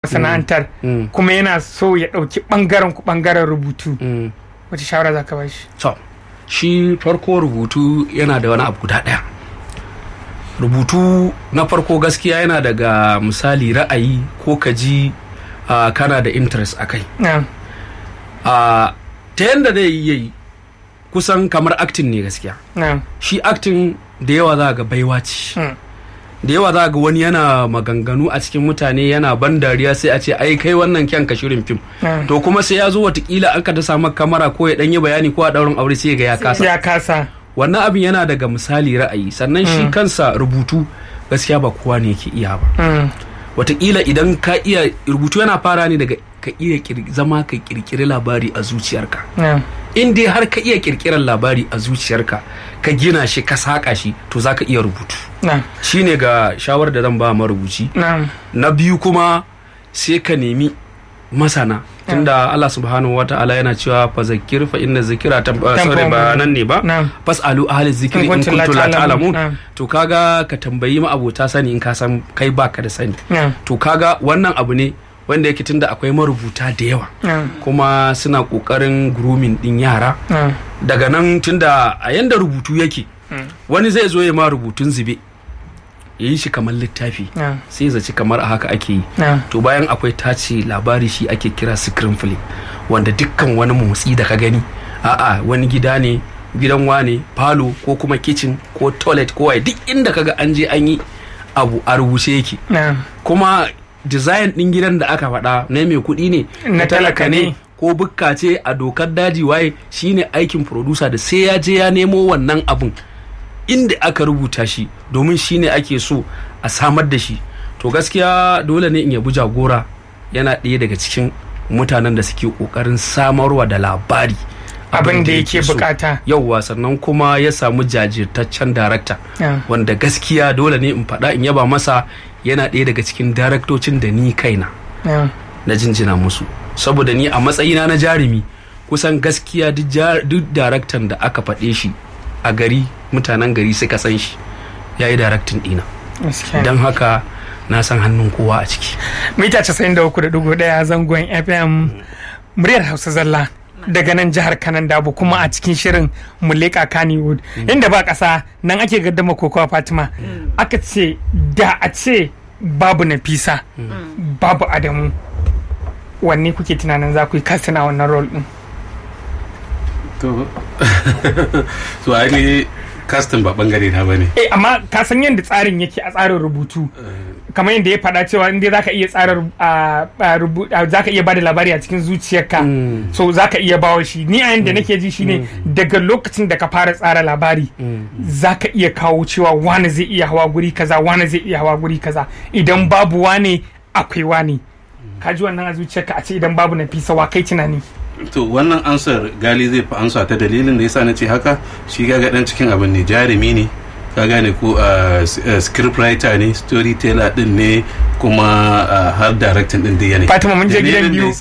masana'antar Mm. kuma yana so ya ɗauki ɓangaren ku ɓangaren rubutu Mm. wace shawara za ka ba shi to shi farko rubutu yana da wani abu guda ɗaya rubutu na farko gaskiya yana daga misali ra'ayi ko ka ji ah, kana da interest a kai na Ah, ta yadda zai yi yayi kusan kamar acting ne gaskiya na shi acting da yawa za ga baiwa ce mm, da yawa za ga wani yana maganganu a cikin mutane yana ban dariya sai a ce ai kai wannan kyan ka shirin fim na to kuma sai ya zo watakila an ka ta samu kamara ko ya dan yi bayani ko a daurin aure sai ga ya kasa ya kasa wannan abin yana daga misali ra'ayi sannan shi Mm. kansa rubutu gaskiya ba kowa ne yake iya ba mm, watakila idan ka iya rubutu yana fara ne daga ka iya kir- zama ka kirkiri labari a zuciyarka na in dai har ka iya kirkirar labari a zuciyarka ka gina shi ka saka shi to za ka iya rubutu na shine ga shawar da zan ba marubuci na na biyu kuma sai ka nemi masana tunda Allah subhanahu wa ta'ala yana cewa fa zakir fa inna zikira ta sorry ba nan ne ba na fasalu ahli zikri in kuntum la ta'lamun to kaga ka tambayi ma abota sani in ka san kai baka da sani na to kaga wannan abu ne wanda yake tunda akwai marubuta da yawa na kuma suna kokarin grooming din yara na daga nan tunda a yanda rubutu yake Mm. wani zai zo ya ma rubutun zube ya yi shi kamar littafi na sai ya zaci kamar a haka ake yi na to bayan akwai tace labari shi ake kira screenplay wanda dukkan wani motsi da ka gani a'a wani gida ne gidan wane falo ko kuma kitchen ko toilet ko waye duk inda kaga an je an yi abu a rubuce yake na kuma design din gidan da aka faɗa na mai kuɗi ne Na talaka ne. ko bukka ce a dokar daji waye shine aikin producer da sai ya je ya nemo wannan abun inda aka rubuta shi domin shine ake so a samar da shi to gaskiya dole ne in yabi jagora yana ɗaya daga cikin mutanen da suke ƙoƙarin samarwa da labari abin da yake so. bukata yauwa sannan kuma ya samu jajirtaccen darakta na wanda gaskiya dole ne in faɗa in yaba masa yana ɗaya daga cikin daraktocin da ni kaina na na jinjina musu saboda ni a matsayina na jarumi kusan gaskiya duk jar- duk daraktan da aka faɗe shi a gari mutanen gari suka san shi ya yi daraktin ɗina gaskiya don haka na san hannun kowa a ciki mita 93.1 zangon fm muryar hausa zalla daga nan jihar kanan dabo kuma a cikin shirin muleka kannywood inda ba ƙasa nan ake gaddama kokowa fatima aka ce da a ce babu nafisa babu adamu wanne kuke tunanin za ku yi kastina wannan rol din to so ainihin casting ba bangare na bane eh amma ka san yadda tsarin yake a tsarin rubutu kamar yadda ya faɗa cewa inda zaka iya tsara a- a rubu- a- zaka iya bada labari a cikin zuciyarka so zaka iya bawa shi ni a yadda nake ji shine daga lokacin da ka fara tsara labari zaka iya kawo cewa wani zai iya hawa guri kaza wani zai iya hawa guri kaza idan babu wane akwai wane ka ji wannan a zuciyarka a ce idan babu nafisa wa kai tunani to wannan ansar gali zai fi ansa ta dalilin da yasa na ce haka shi ga dan cikin abin ne jarumi ne ka gane ko uh, s- uh, scriptwriter ne storyteller din ne kuma uh, har directing din da yana Fatima, mun je gidan biyu.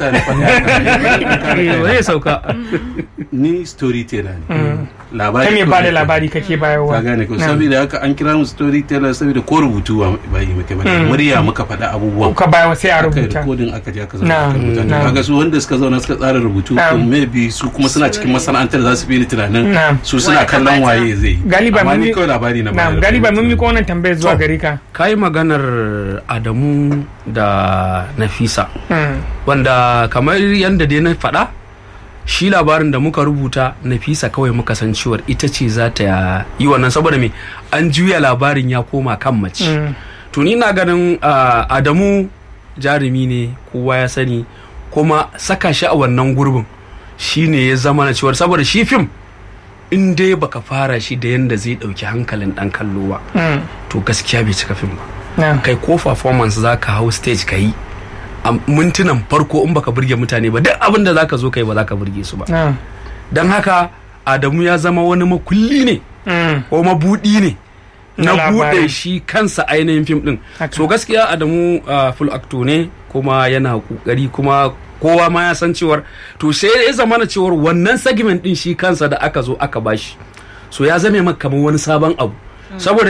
zai sauka ni storyteller ne ta labari me ko bada ne- labari kake bayarwa ka gane ko Na. saboda haka an kira mu storyteller saboda ko rubutu ba ba yi muke ba Mm. murya muka faɗa abubuwan ka bayarwa sai a aka yi rubuta rikodin aka je aka Na, zauna aka rubuta na. kaga su wanda suka zauna suka tsara rubutu Na. to maybe su kuma suna cikin masana'antar za su bi ni tunanin Na. su suna kallon waye zai yi Galiba amma mun ni yi- kawai labari na na bayar. galiba mun miko wannan tambayar zuwa To. gare ka ka yi maganar adamu da nafisa Mm. wanda kamar yadda dai na faɗa shi labarin da muka rubuta nafisa kawai muka san cewar ita ce za ta yi wannan saboda me an juya labarin ya koma kan mace Mm. to ni na ganin ah, adamu jarumi ne kowa ya sani kuma saka shi a wannan gurbin shi ne ya zama na cewar saboda shi fim in dai baka fara shi da yadda zai ɗauki hankalin ɗan kallo ba Mm. to gaskiya bai cika fim ba Na. kai ko performance za ka hau stage ka yi a mintunan farko in baka burge mutane ba duk abin da za ka zo kai ba za ka burge su ba Na. don haka adamu ya zama wani makulli ne Mm. ko mabuɗi ne Na na labarin. buɗe shi kansa ainihin fim ɗin Haka. so gaskiya adamu uh, full actor ne kuma yana kokari kuma kowa ma ya san cewar to sai ya zama na cewar wannan segment ɗin shi kansa da aka zo aka bashi so ya zame maka kamar wani sabon abu saboda me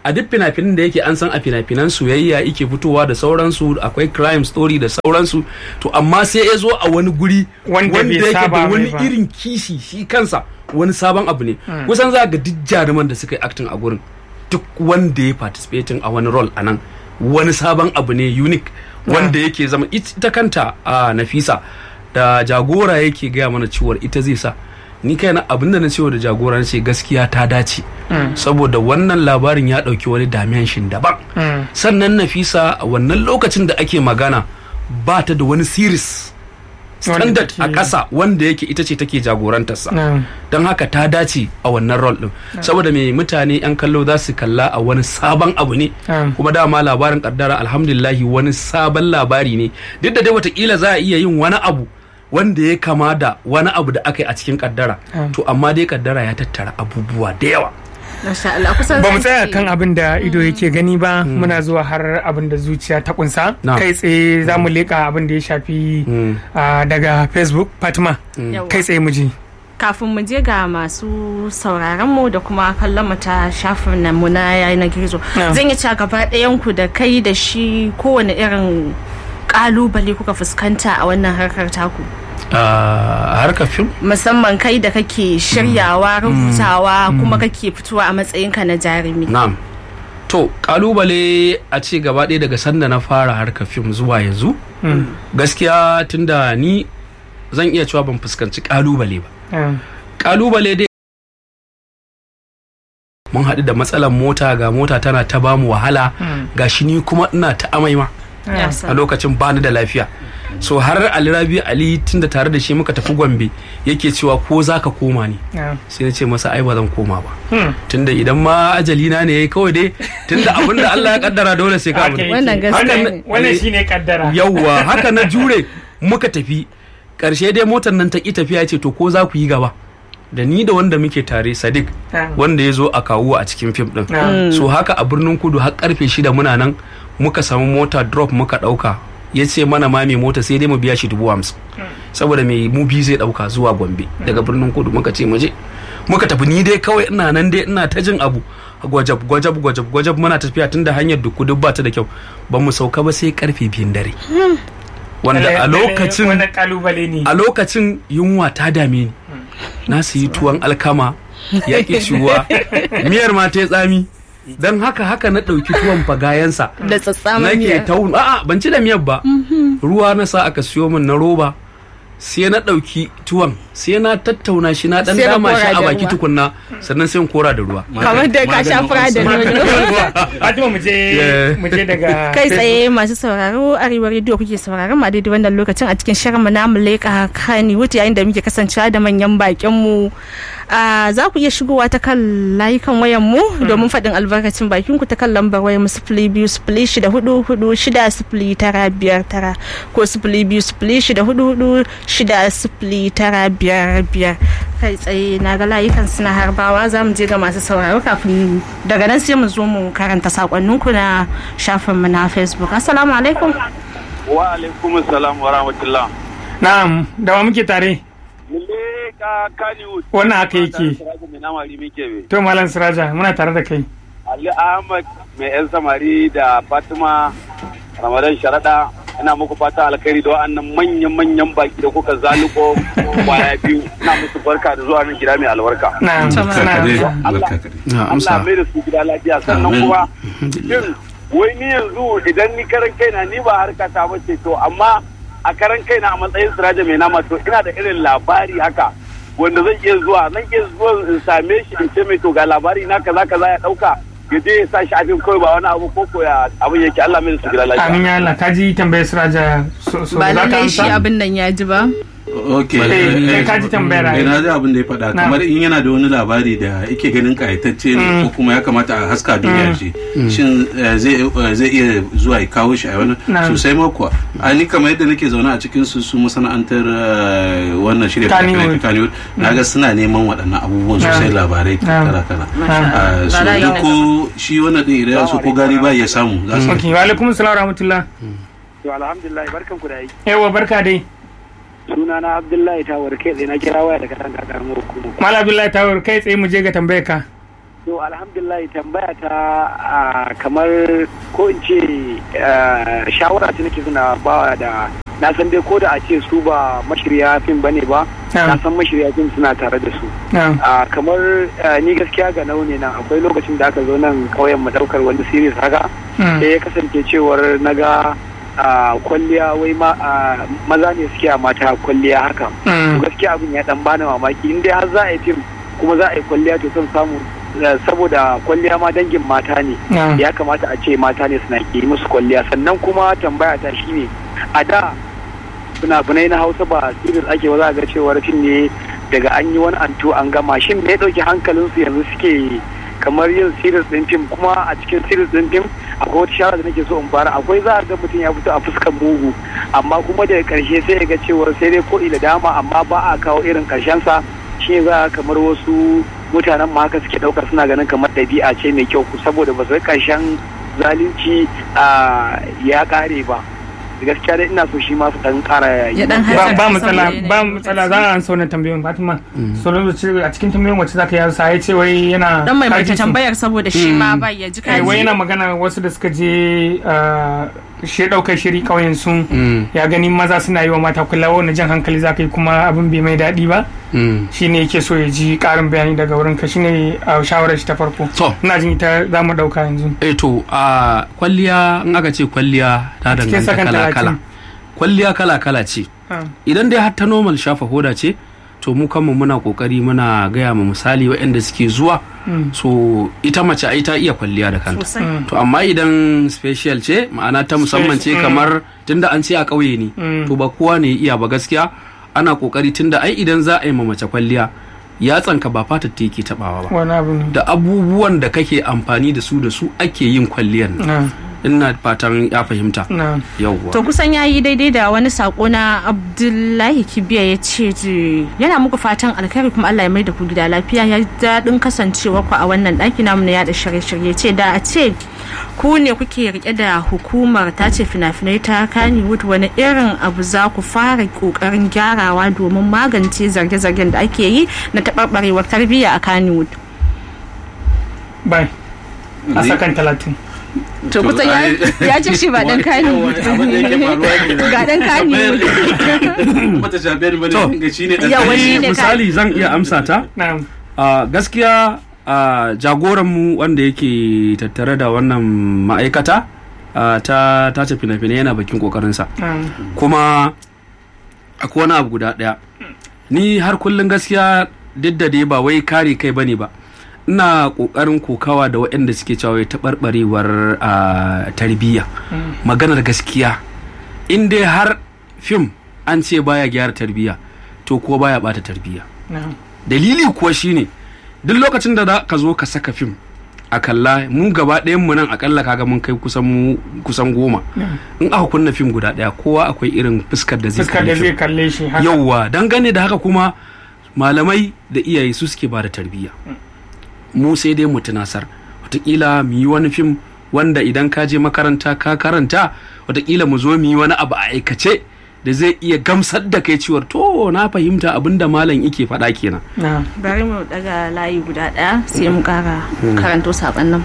a duk fina-finan da yake an san a fina-finan soyayya yake fitowa da sauransu akwai crime story da sauransu to amma sai ya zo a wani guri Wanda bai yake saba da mai wani ba. irin kishi shi kansa wani sabon abu ne kusan za ga duk jaruman da suka yi acting a gurin duk wanda ya participating a wani role a nan wani sabon abu ne unique wanda yake zama it- ita kanta a nafisa da jagora yake gaya mana ciwar ita zai sa ni kaina abin da na cewa da jagora na ce gaskiya ta dace saboda wannan labarin ya dauki wani dimension daban Mm. sannan nafisa a wannan lokacin da ake magana ba ta da wani series Wanda standard take- a ƙasa wanda yake ita ce take jagorantarsa Na'am. don haka ta dace a wannan rol din saboda mai mutane yan kallo za su kalla a wani sabon abu ne Na'am. kuma dama labarin kaddara alhamdulillahi wani sabon labari ne duk da dai watakila za a iya yin wani abu wanda ya kama da wani abu da aka yi a cikin kaddara Na'am. to amma dai kaddara ya tattara abubuwa da yawa Masha Allah kusan ba mu zan tsaya ce- kan abin da ido yake gani ba muna zuwa har abin da zuciya ta kunsa Na'am. kai tsaye za mu leƙa abin da ya shafi Mm. ah, daga facebook fatima Yawwa. kai tsaye mu ji kafin mu je ga masu sauraron mu da kuma kallon mu ta shafin nan mu na yanar gizo Yeah. zan yi cewa gaba ɗayan ku da kai da shi kowane irin kalubale kuka fuskanta a wannan harkar taku a harkar fim musamman kai da kake shiryawa rubutawa kuma kake fitowa a matsayinka na jarumi na'am to kalubale a ce gaba ɗaya daga sanda na fara harkar fim zuwa yanzu gaskiya tunda ni zan iya cewa ban fuskanci kalubale ba Ah, kalubale dai mun haɗu da matsalar mota ga mota tana ta bamu wahala ga shi ni kuma ina ta amai ma Ya a san. lokacin bani da lafiya so har alirabi ali tunda tare da shi muka tafi gombe yake cewa ko za ka koma ne ah. sai na ce masa ai ba zan koma ba Hmm. tunda idan ma ajali na ne yayi kawai dai tunda abin da Allah ya kaddara dole sai ka Haka abu yake. Wannan gaskiya Wannan- ne. wannan shine kaddara yawwa haka na jure muka tafi karshe dai motar nan ta ki tafiya ce to ko za ku yi gaba da ni da wanda muke tare sadiq Ah. wanda ya zo a kawo a cikin fim din Ah. so haka a birnin kudu har karfe shida muna nan muka samu mota drop muka dauka ya ce mana ma mai mota sai dai mu biya shi dubu hamsin saboda mai mu biyu zai dauka zuwa gombe daga birnin kudu muka ce mu je muka tafi ni dai kawai ina nan dai ina ta jin abu gwajab gwajab gwajab gwajab muna tafiya tun da hanyar dukku duk ba ta da kyau ba mu sauka ba sai karfe biyun dare wanda a Lalle- lokacin wannan kalubale ne a lokacin yunwa ta dame ni na siyi tuwon alkama ya ƙi ciwuwa miyar ma ta yi tsami don haka haka na ɗauki tuwon fagayensa da tsatsaman nake miya taun a'a ban ci da miyar ba ruwa na sa aka siyo min na roba sai na ɗauki tuwon sai na tattauna shi na ɗan Sai ka dama shi kora a da baki ruwa. tukunna sannan sai in kora da ruwa kamar da ka sha fura da nono Fatima mu je Yeah. mu je daga kai Facebook. tsaye masu sauraro arewa rediyo kuke sauraron ma daidai wannan lokacin a cikin shirin mu na mu leƙa kani wuce yayin da muke kasancewa da manyan bakin mu Ah, za ku iya shigowa ta kan layukan wayan mu domin faɗin albarkacin bakin ku ta kan lambar wayar mu sifili biyu sifili shida hudu hudu shida sifili tara biyar tara ko sifili biyu sifili shida hudu hudu shida sifili tara biyar biyar kai tsaye na ga layukan suna harbawa za mu je ga masu sauraro kafin daga nan sai mu zo mu karanta sakonninku na shafinmu na facebook assalamu alaikum wa alaikum salam wa rahmatullah na'am da wa muke tare Mille ka Kannywood. Wannan haka yake. Mai namari muke be. to malam siraja muna tare da kai Ali Ahmad mai yan samari da Fatima Ramadan Sharaɗa ina muku fata alkhairi da wa'annan manyan-manyan baki da kuka zaluko kwaya biyu ina musu barka da zuwa nan gida mai albarka. na'am Tamam. suna Barka dai, Allah- barka ka dai. na Allah amsa mai da su gida lafiya sannan Amin. kuma shin wai ni yanzu idan ni karan kaina ni ba harka ta bace to amma a karan kaina a matsayin siraja mai nama to ina da irin labari haka wanda zan iya zuwa zan iya zuwa in same shi in ce mai to ga labari na kaza kaza ya dauka ya je ya sa shi abin kawai ba wani abu ko ko ya abin yake Allah mai da su gida lafiya. amin ya Allah ka ji tambayar siraja so so ba za ka lallai shi amsa abin nan ya ji ba ok Eh, eh, ka ji tambayar ai. eh, na ji abin da ya faɗa Na. kamar in yana da wani labari da yake ganin kayatacce ne ko kuma ya kamata a haska duniya ce shin eh, zai eh, zai iya zuwa ya kawo shi a wani Na. sosai ma kuwa a ni kamar yadda nake zaune a cikin su su masana'antar eh, wannan shirya Kannywood. Kannywood na ga suna neman waɗannan abubuwan Na. sosai labarai Na. kala kala Na. so Ba layi duk na ko shi wannan din idan ya so ko gari ba ya samu za su ok wa alaikum salam wa rahmatullah To alhamdulillah barkan ku da aiki. yawa barka dai Suna na Abdullahi Tawar kai na kira waya daga kan kakar mu. malam abdullahi tawar kai tsaye mu je ga tambayar ka to alhamdulillah tambaya ta ah, kamar ko in ce ah, shawara ce nake suna ba da na san dai ko da a ce su ba mashirya fim bane ba na san mashirya fim suna tare da su na'am Ah, kamar ah, ni gaskiya ga naune nan akwai lokacin da aka zo nan kauyen mu daukar wani series haka Mm. sai ya kasance cewar naga ah, kwalliya wai ma ah, maza ne suke a mata kwalliya haka Mm. to gaskiya abin ya dan bani mamaki in dai har za a yi fim kuma za a yi kwalliya to son samu eh, saboda kwalliya ma dangin mata ne na'am ya kamata a ce mata ne suna ke yi musu kwalliya sannan kuma tambaya ta shine a da fina-finai na hausa ba series ake ba za a ga cewar fim ne daga an yi wani anto an gama shin me ya ɗauki hankalinsu yanzu suke kamar yin series ɗin fim kuma a cikin series ɗin fim akwai wata shawara da nake so in fara akwai za a ga mutum ya fito a fuskar mugu amma kuma daga ƙarshe sai ya ga cewar sai dai ko da dama amma ba a kawo irin ƙarshen sa shi za a kamar wasu mutanen ma haka suke ɗauka suna ganin kamar ɗabi'a ce mai kyau saboda ba su ga ƙarshen zalunci a ya ƙare ba gaskiya dai ina so shi ma su ɗan ƙara Ya ɗan ba haifar ba da matsala saboda ba yanayin matsala za a ansa wannan tambayoyin Fatima sauran da ce a cikin tambayoyin wacce zaka yi sa ya ce wai yana dan mai mai kaji su. tambayar saboda shi ma bai ya ji Eh, wai kaji yana magana wasu da suka je ah, shi daukar shiri kauyen sun Mm, ya gani maza suna yi wa mata kula wani jan hankali za ka yi kuma abin bai mai daɗi ba mm. shine yake so ya ji ƙarin bayani daga wurin ka shine a shawarar shi ta farko to ina jin ita za mu ɗauka yanzu eh to a kwalliya in aka ce kwalliya ta cikin danganta sakan kala kala talatin kwalliya kala kala ce Ah, idan dai har ta normal shafa hoda ce to mu kanmu muna kokari muna gaya ma misali waɗanda suke zuwa mm, so ita mace ai ta iya kwalliya da kanta sosai mm, to amma idan special ce ma'ana ta musamman ce Special, kamar tunda an ce a ƙauye ne Mm. to ba kowa ne ya iya ba gaskiya ana kokari tunda ai idan za a yi ma mace kwalliya yatsanka ba fatar ta yake tabawa ba wani abu ne da abubuwan da kake amfani da su da su ake yin kwalliyan nan. na ina fatan ya fahimta na yauwa to kusan ya yi daidai da wani sako na abdullahi kibiya ya ce ji- yana muku fatan alkhairi kuma allah ya mai da ku gida lafiya ya ji daɗin kasancewa ku a wannan ɗaki namu na yada shirye-shirye ce da a ce ku ne kuke rike da hukumar ta ce fina-finai ta kannywood wani irin abu za ku fara ƙoƙarin gyarawa domin magance zarge-zargen da ake yi na taɓarɓarewar tarbiyya a kannywood bai a sakan talatin to kusan ya- ya ce shi ba ɗan kannywood ga ɗan kannywood mata shafe ba To. ne ga shi ne ɗan Yawa, ƙarfi. shi ne misali zan iya amsa ta na a gaskiya a jagoranmu wanda yake tattare da wannan ma'aikata a, ta tace fina-finai yana bakin kokarinsa na kuma akwai wani abu guda ɗaya ni har kullum gaskiya duk da dai ba wai kare kai bane ba ina kokarin kokawa da waɗanda suke cewa wai taɓarɓarewar a, tarbiyya maganar gaskiya in dai har fim an ce baya gyara tarbiyya to ko baya bata tarbiyya na dalili kuwa shine duk lokacin da za ka zo ka saka fim a kalla mu gaba ɗayan mu nan akalla kaga mun kai kusan mu kusan goma in aka kunna fim guda ɗaya kowa akwai irin fuskar da zai fuskar da kalli zai fim kalle shi haka yauwa dangane da haka kuma malamai da iyaye su suke ba da tarbiyya mu sai dai mu tunasar watakila mu yi wani fim wanda idan ka je makaranta ka karanta watakila mu zo mu yi wani abu a aikace da zai iya gamsar da kai ciwar to na fahimta abin da malam yake faɗa kenan na bari mu daga layi guda ɗaya sai mu ƙara karanto saɓon nan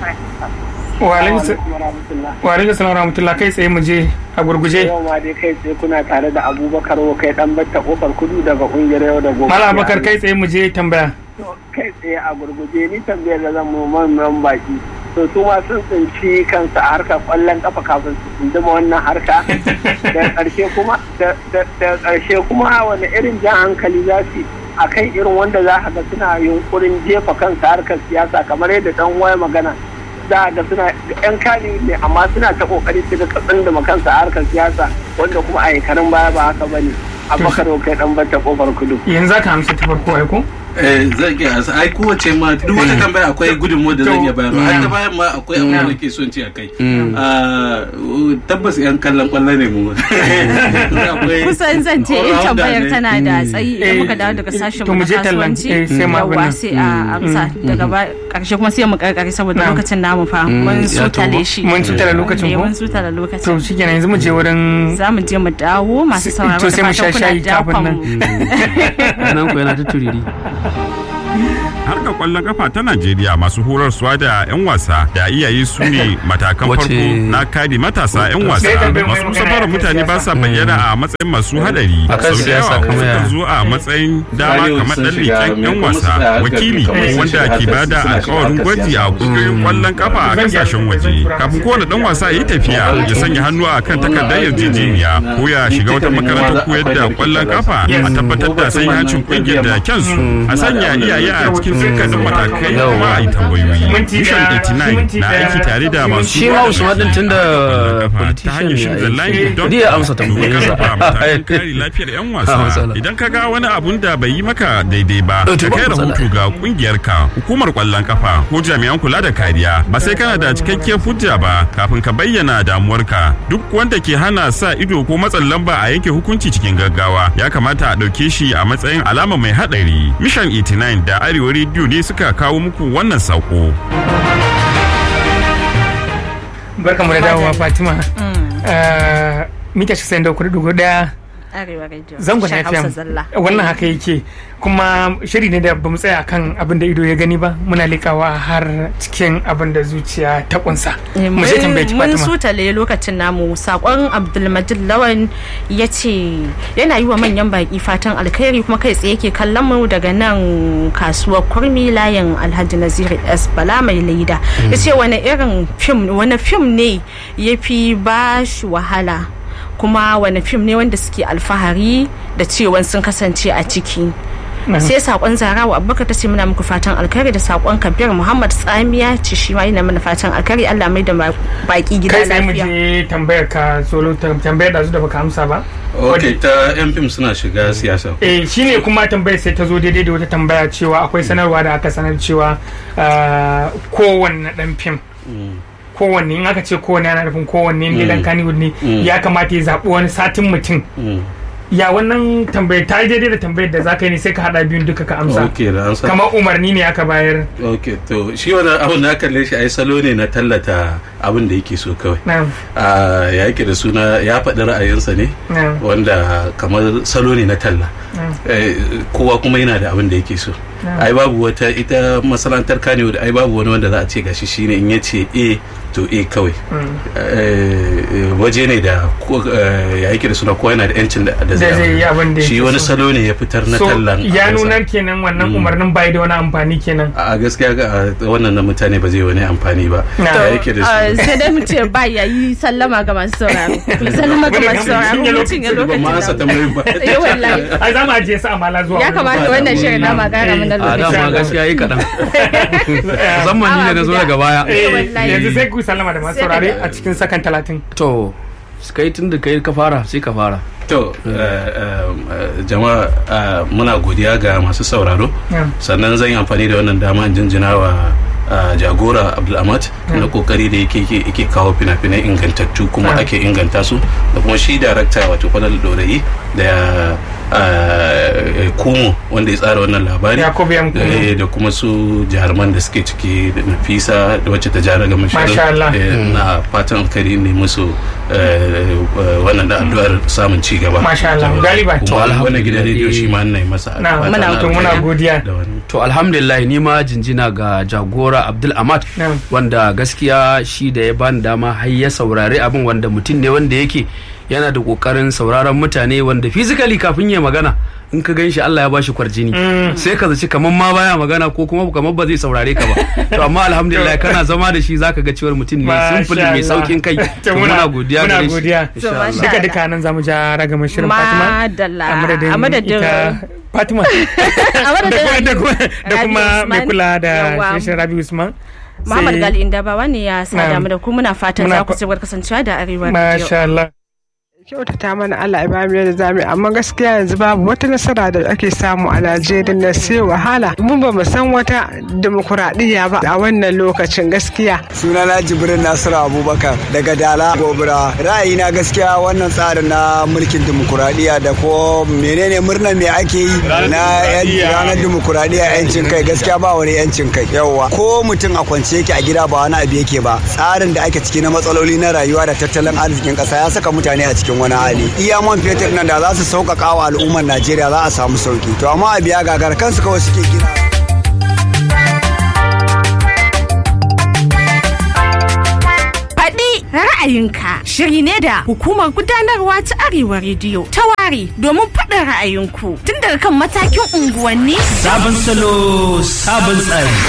wa alaikum salam wa rahmatullah kai tsaye mu je a gurguje yau ma dai kai tsaye kuna tare da abubakar wa kai dan batta kofar kudu daga kungiyar yau da gobe mala bakar kai tsaye mu je tambaya kai tsaye a gurguje ni tambayar da zan mu man baki to su ma sun tsinci kansu a harkar kwallon kafa kafin su tsunduma wannan harka da karshe kuma da karshe kuma wani irin jan hankali za su a kan irin wanda za ka ga suna yunkurin jefa kansu harkar siyasa kamar yadda dan waya magana za a ga suna yan kani ne amma suna ta kokari su ga katsin da kansu a harkar siyasa wanda kuma a shekarun baya ba haka bane abubakar kai dan bata kofar kudu yanzu za ka amsa ta farko ai ko Eh, zan iya asa ai kowace ma duk wata tambaya akwai gudunmu da zan iya bayarwa har ta bayan ma akwai abin da nake son ci a kai Ah, tabbas yan kallon kwallo ne mu Akwai kusan zan ce in all-rounder tambayar ne. tana da tsayi idan Eh, muka dawo daga sashen to mu mu na je tallan, kasuwanci eh, sai mu abin yawwa nan. sai a amsa daga ba karshe kuma sai mu karkare saboda Na'am. lokacin namu fa mun ya sutale taho. shi mun cuta da lokacin Eh, ko mun sutale to lokacin shikenan yanzu mu je wurin za mu je mu dawo masu To sauraro da sai mu sha fatan kuna shayi kafin dakon nan. mu nan ko yana ta turiri har da kwallon kafa ta Najeriya masu horarsuwa da 'yan wasa da iyaye su ne matakan Wace- farko na kare matasa 'yan wasa. Sai tambayar Masu mai safarar magana mutane ba sa bayyana a matsayin masu hadari. Akan Sau da siyasa yawa kamar sukan ya. zo a matsayin dama Salihu kamar sun dan shiga, leken 'yan maimakon su wasa, tsaya harkar- wakili kamar sun wanda shiga ke harkar- bada suna shiga alkawarin harkar gwaji a siyasa. kungiyoyin kwallon kafa a kasashen waje. Kafin kowane dan wasa ya yi tafiya ya sanya hannu a kan takardar yarjejeniya ko ya shiga wata makarantar koyar da kwallon kafa a tabbatar da sai hancin kungiyar da kyansu a sanya iyaye a cikin dukkanin matakai kuma a yi tambayoyi. Minti Mission ɗaya, 89 minti na ɗaya, aiki tare da masu shi ma Usman din tunda ta politician hanyar ne shirin ai. line don Ni ya amsa tambayoyinsa. matakan kare lafiyar 'yan Ba wasa matsala. idan ka ga wani abun da bai yi maka daidai ba Eh, to ka ba kai matsala. rahoto ga kungiyarka hukumar kwallon kafa ko jami'an kula da kariya ba sai kana da cikakkiyar hujja ba kafin ka bayyana damuwarka duk wanda ke hana sa ido ko matsin lamba a yanke hukunci cikin gaggawa ya kamata a ɗauke shi a matsayin alama mai haɗari mission 89 da arewa rediyo ne suka kawo muku wannan sako barkamu da dawowa fatima Eh, mita 94.1 arewa radio zangon Shan FM Hausa zalla wannan haka yake kuma shiri ne da ba mu tsaya kan abin da ido ya gani ba muna likawa har cikin abin da zuciya ta kunsa Eh, mu je tambaye ki mun Fatima sutale lokacin namu sakon abdulmajid lawan ya ce yana yi wa manyan baki fatan alkhairi kuma kai tsaye ke kallon mu daga nan kasuwar kurmi layin alhaji nazir s bala mai laida ya ce wani irin fim wani fim ne ya fi ba shi wahala kuma wani fim ne wanda suke alfahari da cewa sun kasance a ciki sai sakon zarawa abubakar ta ce muna muku fatan alkhairi da sakon kabir muhammad tsamiya ce shi ma yana mana fatan alkhairi allah mai da ma- baki gida kai tsaye mu lafiya je tambayar ka solo ta- tambayar da da baka amsa ba ok ta yan fim suna shiga siyasa eh shine kuma tambayar sai ta zo daidai da wata tambaya cewa akwai sanarwa da aka sanar cewa ah, kowanne dan fim kowanne in aka ce kowanne ana nufin kowanne ne dan kaniwood ne ya kamata ya zaɓi wani satin mutum Mm. ya wannan tambayar ta yi daidai da tambayar da za ka yi ne sai ka haɗa biyun duka ka amsa ok da an sa kamar umarni ne aka bayar ok to shi wani abin na kalle shi ai salo ne na tallata abin da yake so kawai na a ya yake da suna ya faɗi ra'ayinsa ne na wanda kamar salo ne na talla Eh, kowa kuma yana da abin da yake so ai babu wata ita masalantar kanewa da ai babu wani wanda za a ce gashi shine in ya ce a to a kawai Eh, waje ne da ko- eh, ya yake da suna kowa yana da yancin da da da zai yi abin da shi yake wani so. salo ne ya fitar na so tallan ya abinsa. nunar kenan wannan umarnin bai da wani amfani kenan a gaskiya ga a wannan na mutane ba zai wani amfani ba Na. ya yake da Ah, su sai dai mu ce ba ya yi sallama ga masu sauraro ku yi sallama ga masu sauraro Cinye mutum ya ba ma ansa lokacin tambayin ba da Eh, wallahi ai za mu ajiye su a mala zuwa ya wani kamata lokaci. wannan shirin na magana mana a lokaci dama gaskiya yi kaɗan musamman ni da na zo daga baya Eh, wallahi. yanzu sai ku sallama da masu Sai ka saurare ga- a cikin sakan talatin to kai tun da kai ka fara sai ka fara to eh, eh, jama'a eh, muna godiya ga masu sauraro sannan zan yi amfani da wannan dama in jinjina wa eh, jagora abdulhamad na kokari da yake yake- yake kawo fina-finai ingantattu kuma Mm. ake inganta su da kuma shi darakta wato falal dorayi da eh, kumo wanda ya tsara wannan labari Yakubu M. Kumo. Eh, da kuma su jaruman da suke ciki da nafisa da wacce ta jara ga Masha Allah. na fatan alkari ne musu eh, eh, wannan da addu'ar samun ci gaba Masha Allah. Galiba. kuma To, wannan gidan rediyo alhamdulillah. shi ma ina yi masa Na, fatan muna- to, muna alkhairi godiya. da wannan. to alhamdulillah ni ma jinjina ga jagora abdul ahmad Na'am. wanda gaskiya shi da ya bani dama har ya saurari abin wanda mutum ne wanda yake yana da kokarin sauraron mutane wanda physically kafin ya magana in ka gan shi Allah ya bashi kwarjini sai ka zaci kamar ma baya magana ko kuma kamar ba zai saurare ka ba to amma alhamdulillah kana zama da shi zaka ga cewar mutum ne Masha simple mai Allah. saukin kai To, to muna godiya muna gare shi godiya To, masha duka Allah. duka nan zamu ja ragama shirin Fatima Madalla. a madadin A madadin- ita Fatima a madadin da kuma da Rabi kuma mai Usman. kula da Yawwa. shirin Rabi Usman Muhammad Sai- Gali Indabawa ne ya sada Na'am. mu da ku muna fatan Muna za ku fa- ci gaba da kasancewa da Arewa Radio. Masha Allah kyautata mana Allah ya bamu da zamu amma gaskiya yanzu babu wata nasara da ake samu a Najeriya na sai wahala mun ba mu san wata demokuraɗiyya ba a wannan lokacin gaskiya sunana jibrin nasiru abubakar daga dala gobira ra'ayina gaskiya wannan tsarin na mulkin dimokuraɗiyya da ko menene murnar me ake yi na yan- ranar dimokuraɗiyya yancin kai gaskiya ba wani yancin kai yawwa ko mutum a kwance yake a gida ba wani abu yake ba tsarin da ake ciki na matsaloli na rayuwa da tattalin arzikin ƙasa ya saka mutane a cikin wani hali iya man fetur nan da za su sauƙaƙa wa al'ummar najeriya za a samu sauki to amma a biya gagar kansu kawai suke gina ra'ayinka shiri ne da hukumar gudanarwa ta Arewa rediyo ta ware domin faɗin ra'ayinku tun daga kan matakin unguwanni Sabon salo, sabon tsari.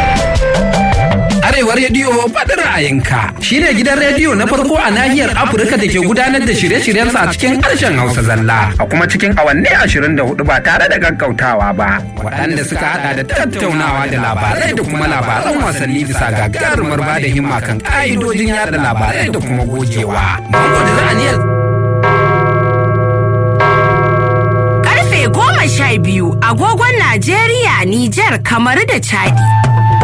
Arewa rediyo faɗin ra'ayinka shi ne gidan rediyo na farko a nahiyar Afirka da ke gudanar da shirye-shiryensa a cikin harshen Hausa zalla a kuma cikin awanni ashirin da hudu ba tare da gaggautawa ba. Waɗanda suka haɗa da tattaunawa da labarai da kuma labaran wasanni bisa gagarumar ba da himma kan ƙa'idojin yada labarai da kuma gogewa. Mun gode aniyar karfe goma sha biyu agogon Najeriya, Nijar, Kamaru da Chadi.